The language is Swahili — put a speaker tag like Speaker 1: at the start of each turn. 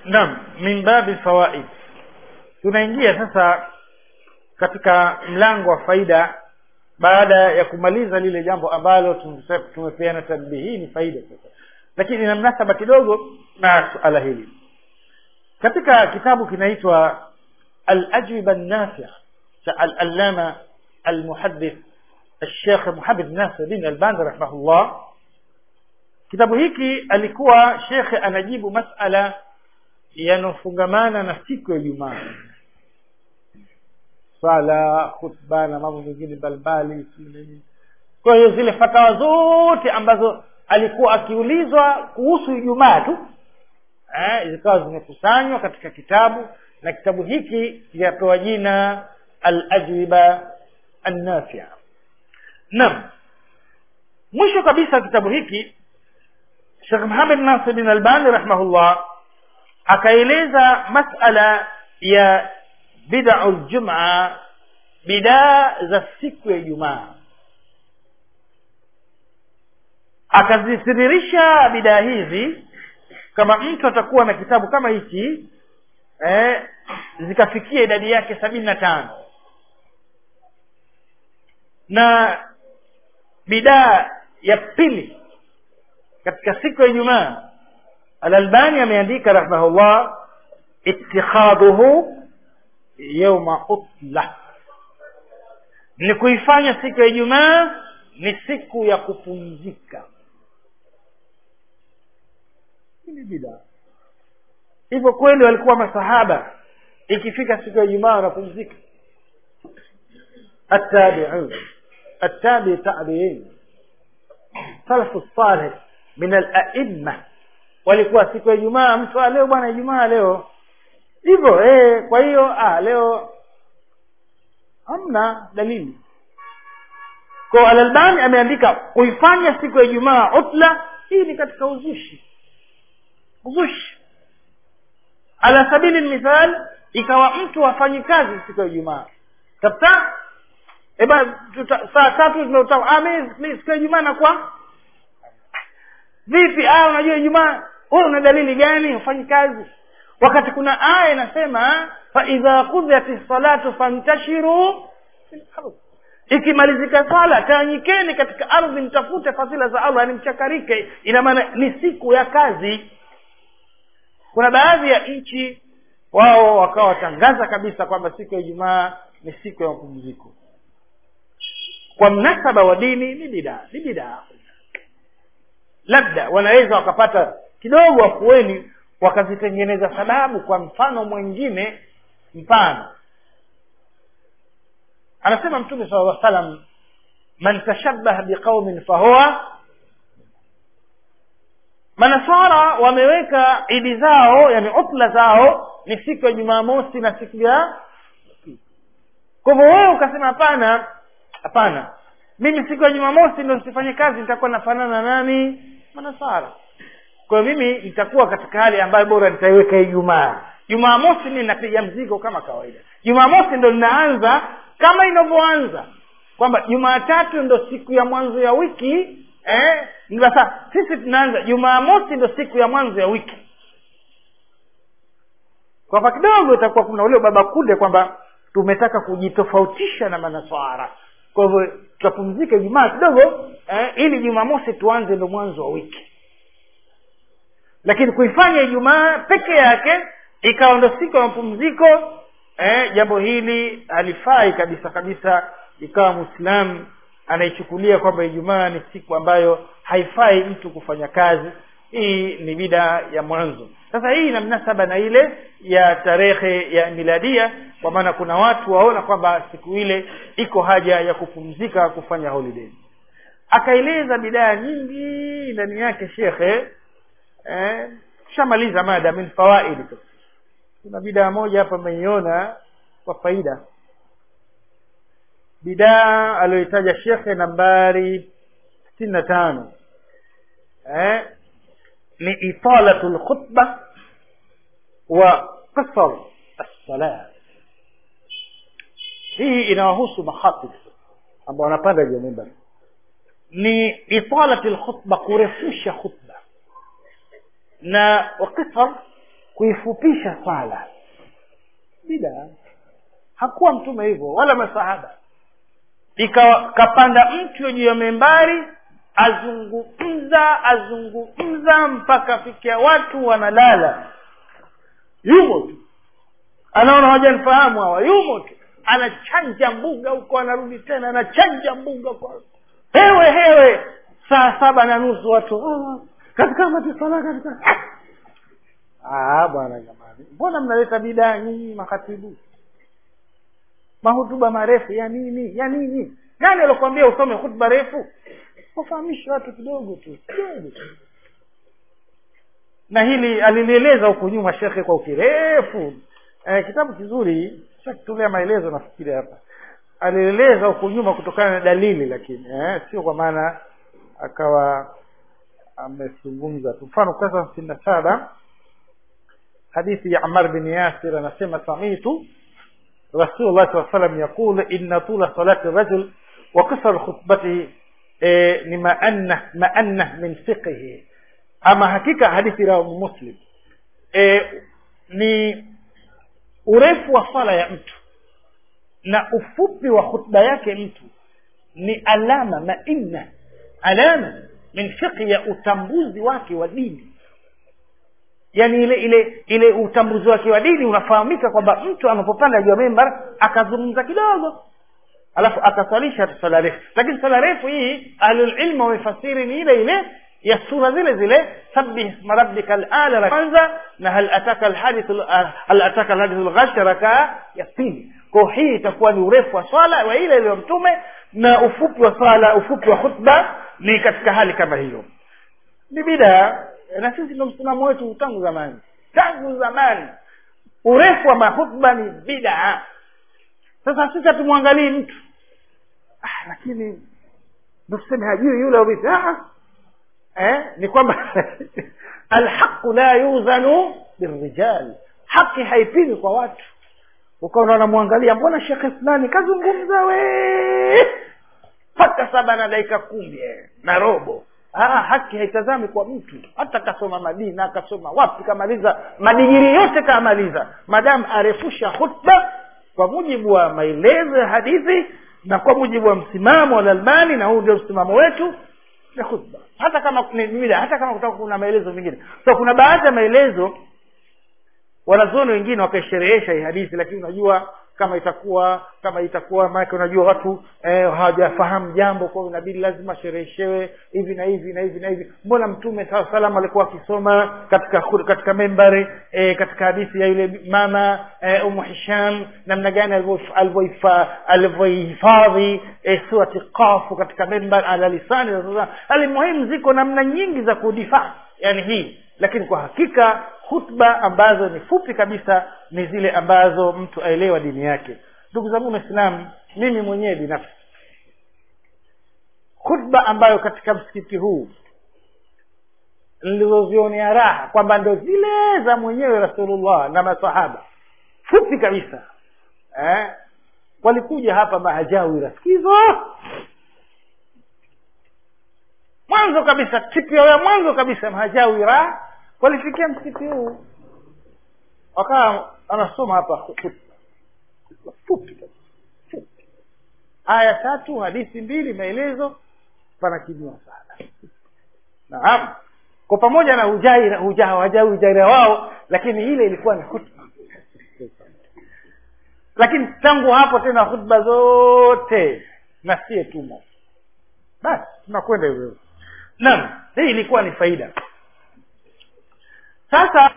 Speaker 1: naam min babi fawaid tunaingia sasa katika mlango wa faida baada ya kumaliza lile jambo ambalo tumese- tumepeana tanbihi hii ni faida sasa lakini ina mnasaba kidogo na suala hili katika kitabu kinaitwa الأجوبة النافعة العلامة المحدث الشيخ محمد ناصر بن الباني رحمه الله kitabu hiki alikuwa shekhe anajibu masala yanayofungamana na siku ya Ijumaa sala khutba na mambo mengine mbalimbali kwa hiyo zile fatawa zote ambazo alikuwa akiulizwa kuhusu Ijumaa tu eh, zikawa zimekusanywa katika kitabu na kitabu hiki kikapewa jina al-ajwiba an-nafia naam mwisho kabisa kitabu hiki Sheikh Muhammad Nasir bin Albani rahimahullah akaeleza masala ya bid'ul jum'a bidaa za siku ya Ijumaa akazisiririsha bidaa hizi kama mtu atakuwa na kitabu kama hichi eh, zikafikia idadi yake sabini na tano na bidaa ya pili katika siku ya Ijumaa Al-Albani ameandika rahimahullah ittikhadhuhu yawma utla ni kuifanya siku ya Ijumaa ni siku ya kupumzika hii ni bidaa hivyo kweli walikuwa masahaba ikifika siku ya Ijumaa wanapumzika التابعون التابع تابعين سلف الصالح من الأئمة walikuwa siku ya Ijumaa mtu ah, leo bwana Ijumaa leo hivyo eh kwa hiyo ah leo hamna dalili kwa Al-Albani ameandika kuifanya siku ya Ijumaa utla hii ni katika uzushi uzushi ala sabili mithal ikawa mtu afanyi kazi siku ya Ijumaa kabisa eba saa tatu tunauta ah mimi siku ya Ijumaa nakuwa vipi ah unajua Ijumaa wewe una dalili gani ufanyi kazi wakati kuna aya inasema fa idha qudiyati salatu fantashiru fil ardh ikimalizika swala tawanyikeni katika ardhi mtafute fadhila za Allah ni mchakarike ina maana ni siku ya kazi kuna baadhi ya nchi wao wakawa watangaza kabisa kwamba siku ya Ijumaa ni siku ya mapumziko kwa mnasaba wa dini ni bidaa ni bidaa labda wanaweza wakapata kidogo afueni wakazitengeneza sababu kwa mfano mwingine mfano anasema mtume sala llah salam man tashabbaha biqaumin fahuwa manasara wameweka idi zao yani utla zao ni siku ya jumamosi na siku ya kwa hivyo wewe ukasema hapana hapana mimi siku ya jumamosi ndo nisifanye kazi nitakuwa nafanana na nani manasara kwa hiyo mimi nitakuwa katika hali ambayo bora nitaiweka ijumaa jumamosi mimi napiga mzigo kama kawaida jumamosi ndo linaanza kama inavyoanza kwamba jumatatu ndo siku ya mwanzo ya wiki eh sasa sisi tunaanza jumamosi ndo siku ya mwanzo ya wiki kwamba kidogo itakuwa kuna ule baba kunde kwamba tumetaka kujitofautisha na manaswara kwa hivyo tutapumzika ijumaa kidogo eh, ili jumamosi tuanze ndo mwanzo wa wiki lakini kuifanya ijumaa peke yake ikawa ndo siku ya mapumziko eh, jambo hili halifai kabisa kabisa ikawa mwislamu anaichukulia kwamba ijumaa ni siku ambayo haifai mtu kufanya kazi hii ni bida ya mwanzo sasa hii ina mnasaba na ile ya tarehe ya miladia kwa maana kuna watu waona kwamba siku ile iko haja ya kupumzika kufanya holiday akaeleza bidaa nyingi ndani yake shekhe eh, shamaliza mada min fawaidi kuna bidaa moja hapa ameiona kwa faida bidaa aliyoitaja shekhe nambari sitini na tano eh, ni italatu lkhutba wa qisar assalat hii inawahusu makhatib ambao wanapanda juu ya mimbar ni italati lkhutba kurefusha khutba na wakisar kuifupisha swala bida hakuwa mtume hivyo wala masahaba ikawa kapanda mtu juu ya membari azungumza azungumza mpaka fikia watu wanalala yumo tu anaona hawajanifahamu hawa yumo tu anachanja mbuga huko anarudi tena anachanja mbuga kwa hewe hewe saa saba na nusu watu "Ah, katika matisala katika Ah, bwana jamani mbona mnaleta bidaa nyinyi makatibu mahutuba marefu ya nini ya nini nani alokuambia usome hutuba refu wafahamishe watu kidogo tu kidogo tu na hili alilieleza huku nyuma shekhe kwa ukirefu eh, kitabu kizuri shakitolea maelezo nafikiri hapa alieleza huku nyuma kutokana na dalili lakini eh, sio kwa maana akawa amezungumza tu mfano kurasa hamsini na saba hadithi ya amar bin yasir anasema samitu rasulullah saa salam yaqul inna tula salati rajul wa qisar khutbatihi eh, ni maanna maanna min fiqhihi ama hakika hadithi la muslim eh, ni urefu wa swala ya mtu na ufupi wa khutba yake mtu ni alama mainna alama min fiqhi ya utambuzi wake wa dini yani ile ile ile utambuzi wake wa dini unafahamika kwamba mtu anapopanda juu ya mimbar akazungumza kidogo alafu akaswalisha swala refu lakini swala refu hii ahlulilmu wamefasiri ni ile ile ya sura zile zile sabbih isma rabbika al-ala la kwanza na hal ataka alhadithu hal ataka alhadithu al-ghasha rakaa ya pili kwa hii itakuwa ni urefu wa swala wa ile ile mtume na ufupi wa swala ufupi wa khutba ni katika hali kama hiyo ni bidaa na sisi ndo msimamo wetu tangu zamani tangu zamani urefu wa mahutba ni bidaa sasa sisi hatumwangalii mtu ah, lakini ndo tuseme hajui yule au vipi ah, eh, ni kwamba alhaqu la yuzanu birrijal haki haipimi kwa watu ukaona wanamwangalia mbona shekhe fulani kazungumza we mpaka saba na dakika kumi eh, na robo ah, haki haitazami kwa mtu hata kasoma madina akasoma wapi kamaliza madigiri yote kamaliza madamu arefusha khutba kwa mujibu wa maelezo ya hadithi na kwa mujibu wa msimamo wa lalbani na huu ndio msimamo wetu ya khutba hata kama ni bida hata kama kutakuwa kuna maelezo mengine so kuna baadhi ya maelezo wanazuoni wengine wakaisherehesha hii hadithi lakini unajua kama itakuwa kama itakuwa maanake unajua watu eh, hawajafahamu jambo kwa hiyo inabidi lazima shereheshewe hivi na hivi na hivi na hivi mbona mtume saa salam alikuwa akisoma katika katika membari eh, katika hadithi ya yule mama eh, umu hisham namna gani alivyohifadhi eh, surati qafu katika membar ala lisani alimuhimu ziko namna nyingi za kudifaa yani hii lakini kwa hakika hutba ambazo ni fupi kabisa ni zile ambazo mtu aelewa dini yake ndugu zangu waislamu mimi mwenyewe binafsi hutba ambayo katika msikiti huu nilizozionea raha kwamba ndo zile za mwenyewe rasulullah na masahaba fupi kabisa eh? walikuja hapa mahajawi rasikizo mwanzo kabisa tipio ya mwanzo kabisa mahajawira walifikia msikiti huu wakawa anasoma hapa khutba fupi fupi aya tatu hadithi mbili maelezo panakimiwa sana naam kwa pamoja na hujaira hujaha wajawi ujaira wao lakini ile ilikuwa ni khutba lakini tangu hapo tena khutba zote na sie tumo basi tunakwenda hivyo naam hii ilikuwa ni faida sasa